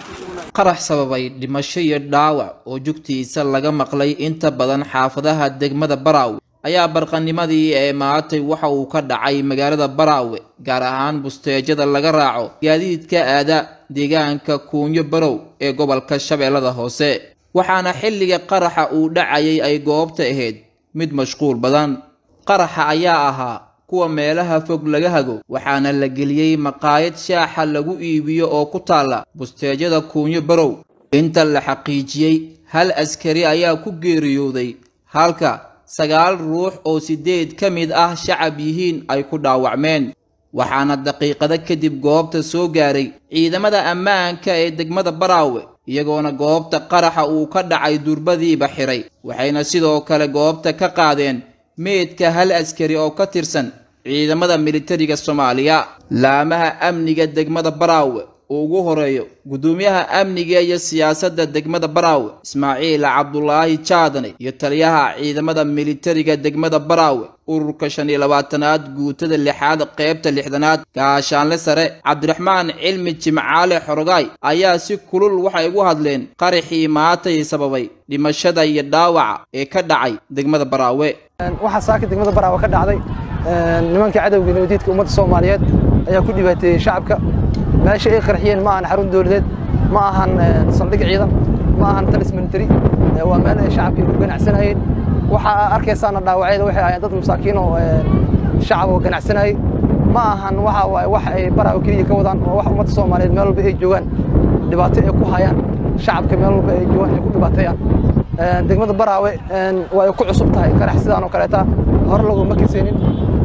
qarax sababay dhimasho iyo dhaawac oo jugtiisa laga maqlay inta badan xaafadaha degmada baraawe ayaa barqanimadii ee maatay waxa uu ka dhacay magaalada baraawe gaar ahaan busteejada laga raaco gaadiidka aada deegaanka kuunyo barow ee gobolka shabeellada hoose waxaana xilliga qaraxa uu dhacayay ay goobta ahayd mid mashquul badan qaraxa ayaa ahaa kuwa meelaha fog laga hago waxaana la geliyey maqaayad shaaxa lagu iibiyo oo ku taalla busteejada kuunyo barow inta la xaqiijiyey hal askari ayaa ku geeriyooday halka sagaal ruux oo siddeed ka mid ah shacab yihiin ay ku dhaawacmeen waxaana daqiiqado kadib goobta soo gaaray ciidamada ammaanka ee degmada baraawe iyagoona goobta qaraxa uu ka dhacay durbadiiba xiray waxayna sidoo kale goobta ka qaadeen meedka hal askari oo ka tirsan ciidamada militariga soomaaliya laamaha amniga degmada baraawe uu ugu horeeyo guddoomiyaha amniga iyo siyaasadda degmada baraawe ismaaciil cabdulaahi jaadane iyo taliyaha ciidamada militariga degmada baraawe ururka shan iyo labaatanaad guutada lixaad qeybta lixdanaad gaashaanle sare cabdiraxmaan cilmi jimcaale xorogaay ayaa si kulul waxay ugu hadleen qaraxii maatay sababay dhimashada iyo dhaawaca ee ka dhacay degmada baraawe waxaa saaka degmada baraawe ka dhacday nimanka cadowga nabadiidka ummadda soomaaliyeed ayaa ku dhibaateeyey shacabka meesha ay qarxiyeen ma ahan xarun dowladeed ma ahan saldhig ciidan ma ahan talis military waa meel ay shacabkii ku ganacsanayeen waxaa arkaysaana dhaawacyada waxay ahayn dad masaakiin oo shacab oo ganacsanayay ma ahan waxa waaye wax ay baraawe keliya ka wadaan oo wax ummadda soomaaliyeed meel walba ay joogaan dhibaato ay ku hayaan shacabka meel walba ay joogaan ay ku dhibaateeyaan degmada baraawe waa ay ku cusub tahay qarax sidaan oo kaleeta hore laguma kaseenin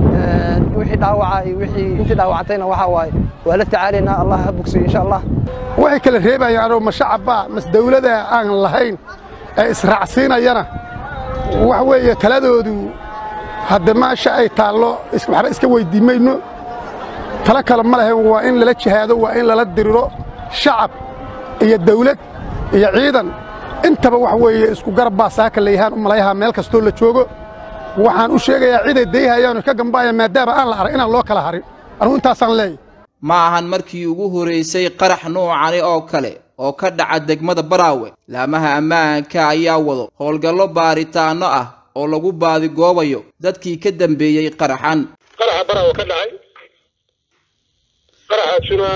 wixii dhaawaca iyo wixii intii dhaawacantayna waxaa waaye waa la tacaalaynaa allah ha bogsiyo insha allah waxay kala reebayaanoo ma shacabba mas dawlada aan lahayn ee israacsiinayana wax weeye taladoodu hadde maasha ay taallo waxba iska weyddiin mayno talo kale ma lahayn waa in lala jihaado waa in lala diriro shacab iyo dawlad iyo ciidan intaba wax weeye isku garab baa saaka layahaan u malayahaa meel kastoo la joogo waxaan u sheegayaa ciday dayhayaano ka gambaaya maadaama aan la arag inaan loo kala harin anugu intaasaan leeyahy ma ahan markii ugu horeysay qarax nuucani oo kale oo ka dhaca degmada baraawe laamaha ammaanka ayaa wado howlgallo baaritaanno ah oo lagu baadigoobayo dadkii ka dambeeyey qaraxan qaraxa baraawe ka dhacay qaraxaasuna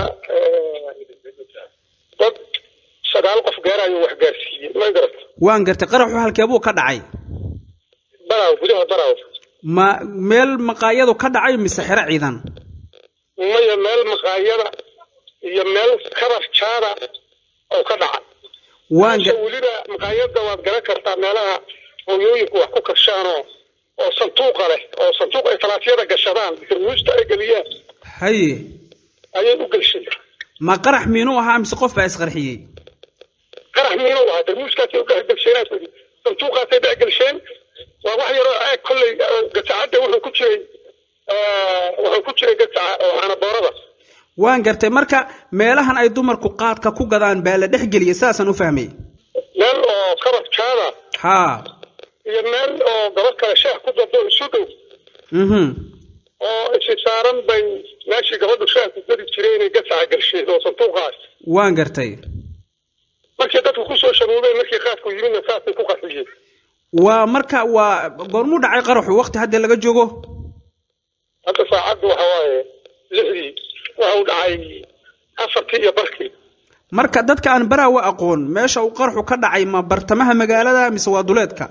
dad sagaal qof gaarayo wax gaarsiiyey ma garata waan gartay qaraxu halkee buu ka dhacay baraawe gudaha baraawe ma meel maqaayadu ka dhacay mise xero ciidan maya meel maqaayada iyo meel kabar jaada oo ka dhaca waan weliba maqaayada waad garan kartaa meelaha hooyooyinku wax ku karshaanoo oo sanduuqa leh oo sanduuq ay talaafyada gashadaan darmuusta ay geliyaan haye ayay u gelshay ma qarax miinuu ahaa mise qof baa isqarxiyey qarax miinuu ahaa darmuuskaasay u dhexgelsheen sanduuqaasay dhexgelsheen waa wax yaroo aag kolley gasacadda wuxuu ku jiray wuxuu ku jiray gasaca oo canaboorada waan gartay marka meelahan ay dumarku qaadka ku gadaan baa la dhex geliyay sidaasaan u fahmay meel oo kabad jaada haa iyo meel oo gabadh kale sheekh ku dado isu dhow mhm oo isi saaran bay meeshii gabadhu sheekh ku gadi jiray inay gasaca gelsheed oo sanduuqaas waan gartay markii dadku kusoo sharuubeen markii qaadku yimidna saasay ku qarxiyeen waa marka waa goormuu dhacay qaraxu waqti hadda laga joogo hadda saacaddu waxa waaye lixdii waxa uu dhacay afartii iyo barkii marka dadka aan baraawe aqoon meesha uu qaraxu ka dhacay ma bartamaha magaalada mise waa duleedka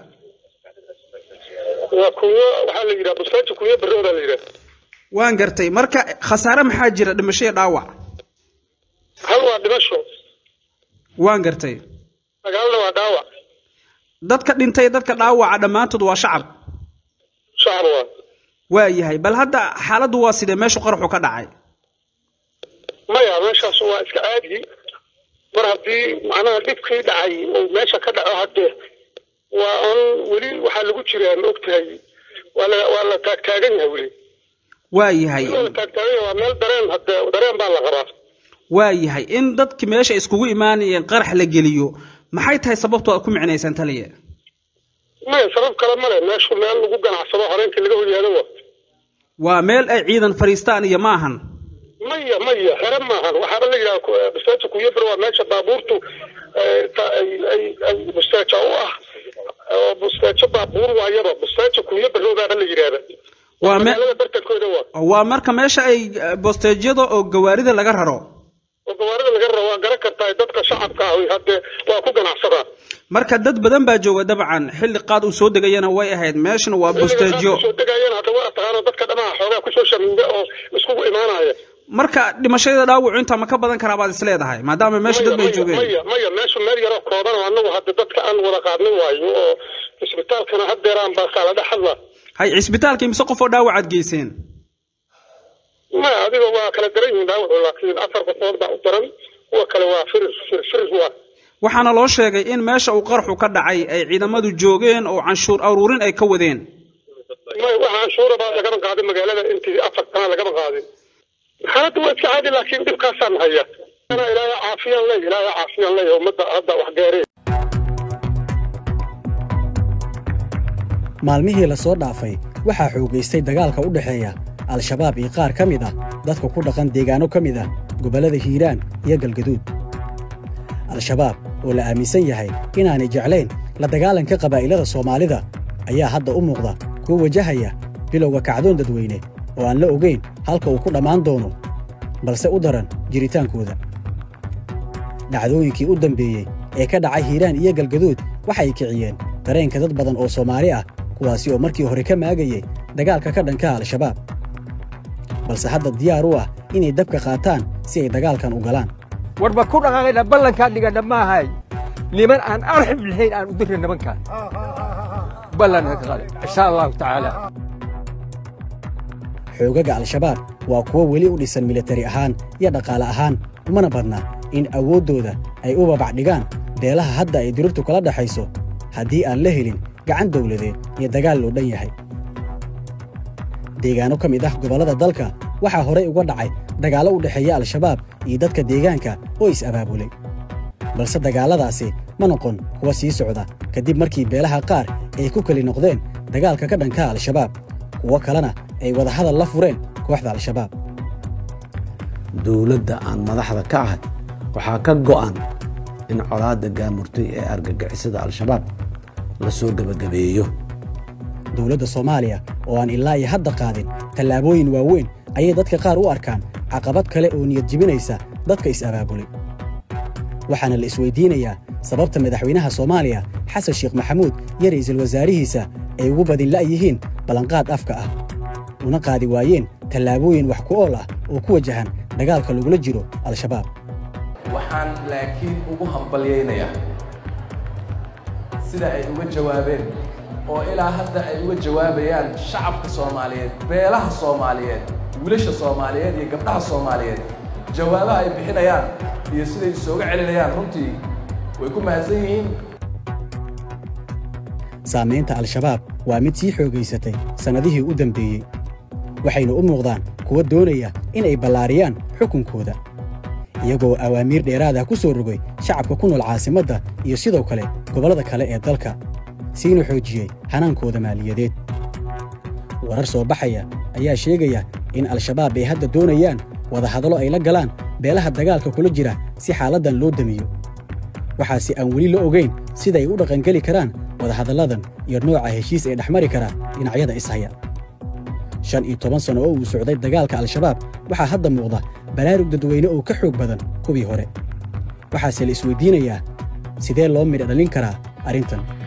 waa kunyo waxaa la yidhaha bustaanti kunyo barooda la yidhaha waan gartay marka khasaare maxaa jira dhimasho iyo dhaawac hal waa dhimasho waan gartay sagaalna waa dhaawac dadka dhintay dadka dhaawaca dhammaantood waa shacab shacab waa waa yahay bal hadda xaaladdu waa sidee meeshu qaraxu ka dhacay maya meeshaas waa iska caadi mar haddii macnaha dhibkii dhacay uu meesha ka dhaco haddee waa on weli waxaa lagu jiraa ma ogtahay waa la waa la taagtaagan yahay weli waa yahay waa la taagtaagan yahay waa meel dareen hadde dareen baa la qabaa waa yahay in dadki meesha iskugu imaanayeen qarax la geliyo maxay tahay sababtu aad ku micnaysaan taliya maya sabab kale male meeshu meel lagu ganacsado horeenkii laga horyaado wa waa meel ay ciidan fadhiistaan iyo ma ahan maya maya xere maahan waxaaba la yidhaha bustaajo kuyabar waa meesha baabuurtu ay bustaajo u ah oo bustaajo baabuur waayaba bustaajo kuyabaroodaaba la yidhaahda waa me magaalada bartankooda waa waa marka meesha ay bosteejyada oo gawaarida laga raro oo gawaarida laga rabo waa garan kartaa dadka shacabka ah haddee waa ku ganacsadaan marka dad badan baa jooga dabcan xilli qaad uu soo degayana way ahayd meeshana waa bosteejyo soo degayeen hadda waa taqaano dadka dhamaha xoogaa kusoo shamiinda oo iskugu imaanaya marka dhimashada dhaawacu intaa ma ka badan karaa baad is leedahay maadaama meesha dad bay joogeen maya maya meeshu meel yaroo kooban oo anagu hadda dadka aan wada qaadnin waayo oo isbitaalkana haddeeraan baa kala dhex hadla hay cisbitaalka imise qof oo dhaawacaad geyseen maya adiga waa kala daran yihiin dhaawacu laakiin afar qofood baa u daran kuwa kale waa firir firir firir waa waxaana loo sheegay in meesha uu qarxu ka dhacay ay ciidamadu joogeen oo canshuur aruurin ay ka wadeen maya waxa canshuura baa lagama qaadin magaalada intii afar sana lagama qaadin xaaladda waa iska caadi laakiin dhibkaasaan haya ilaahay caafiyaan ley ilaahay caafiyaan ley ummadda hadda wax gaareen maalmihii la soo dhaafay waxaa xoogaystay dagaalka u dhexeeya al-shabaab iyo qaar ka mid ah dadka ku dhaqan deegaanno ka mid ah gobollada hiiraan iyo galgaduud al-shabaab oo la aaminsan yahay inaanay jeclayn la dagaalanka qabaa'ilada soomaalida ayaa hadda u muuqda kuwa wajahaya bilowga kacdoon dadweyne oo aan la ogayn halka uu ku dhammaan doono balse u daran jiritaankooda dhacdooyinkii u dambeeyey ee ka dhacay hiiraan iyo galgaduud waxay kiciyeen dareenka dad badan oo soomaali ah kuwaasi oo markii hore ka maagayey dagaalka ka dhanka alshabaab balse hadda diyaar u ah inay dabka qaataan si ay dagaalkan u galaan warba ku dhaqaaqayna ballankaan dhigana maahay niman aan arxib lahayn aan u dirna nimankaan ballan insha allahu tacaala xoogaga al-shabaab waa kuwo weli u dhisan militari ahaan iyo dhaqaale ahaan umana badna in awooddooda ay u babac dhigaan beelaha hadda ay dirirtu kala dhaxayso haddii aan la helin gacan dawladeed iyo dagaal loo dhan yahay deegaanno ka mid ah gobollada dalka waxaa horey uga dhacay dagaallo u dhexeeya al-shabaab iyo dadka deegaanka oo is-abaabulay balse dagaalladaasi ma noqon kuwa sii socda kadib markii beelaha qaar ay ku keli noqdeen dagaalka ka dhanka al-shabaab kuwo kalena ay wadahadal la fureen kooxda al-shabaab dowladda aan madaxda ka ahay waxaa ka go'an in colaadda gaamurtay ee argagixisada al-shabaab la soo gebagabeeyo dowladda soomaaliya oo aan ilaa iyo hadda qaadin tallaabooyin waaweyn ayay dadka qaar u arkaan caqabad kale oo niyad jibinaysa dadka is-abaabulay waxaana la isweydiinayaa sababta madaxweynaha soomaaliya xasan sheekh maxamuud iyo ra'iisul wasaarihiisa ay ugu badin la'yihiin ballanqaad afka ah una qaadi waayeen tallaabooyin wax ku ool ah oo ku wajahan dagaalka lagula jiro al-shabaab waxaan laakiin ugu hambalyaynayaa sida ay uga jawaabeen oo ilaa hadda ay uga jawaabayaan shacabka soomaaliyeed beelaha soomaaliyeed wiilasha soomaaliyeed iyo gabdhaha soomaaliyeed jawaabaha ay bixinayaan iyo siday isooga celinayaan runtii way ku mahadsan yihiin saamaynta al-shabaab waa mid sii xoogaysatay sannadihii u dambeeyey waxayna u muuqdaan kuwa doonaya in ay ballaariyaan xukunkooda iyagoo awaamiir dheeraada ku soo rogay shacabka ku nool caasimadda iyo sidoo kale gobollada kale ee dalka siina xoojiyey hanaankooda maaliyadeed warar soo baxaya ayaa sheegaya in al-shabaab ay hadda doonayaan wadahadallo ay la galaan beelaha dagaalka kula jira si xaaladdan loo damiyo waxaase aan weli la ogayn sida ay u dhaqangeli karaan wadahadalladan iyo nooca heshiis ee dhexmari kara dhinacyada ishaya shan iyo toban sanno oo uu socday dagaalka al-shabaab waxaa hadda muuqda baraarug dadweyne oo ka xoog badan kuwii hore waxaase la isweydiinayaa sidee loo midha dhalin karaa arrintan